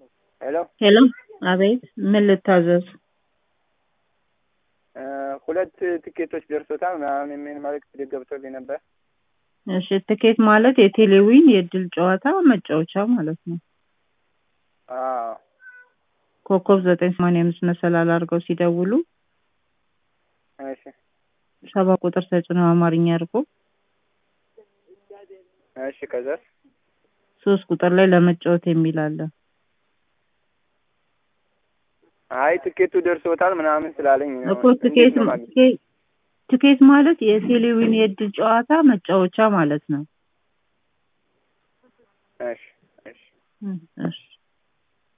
ሄሎ ሄሎ አቤት ምን ልታዘዝ? እ ሁለት ትኬቶች ደርሶታል ምናምን የሚል መልዕክት ገብቶልኝ ነበር። እሺ ትኬት ማለት የቴሌዊን የእድል ጨዋታ መጫወቻ ማለት ነው። አዎ ኮከብ ዘጠኝ ሰማንያ አምስት መሰላል አድርገው ሲደውሉ እሺ ሰባ ቁጥር ተጭነው አማርኛ አድርጎ እሺ ከዛስ ሶስት ቁጥር ላይ ለመጫወት የሚል አለ። አይ ትኬቱ ደርሶታል ምናምን ስላለኝ ነው። እኮ ትኬት ትኬት- ትኬት ማለት የቴሌዊን የእድል ጨዋታ መጫወቻ ማለት ነው። እሺ እሺ እ እሺ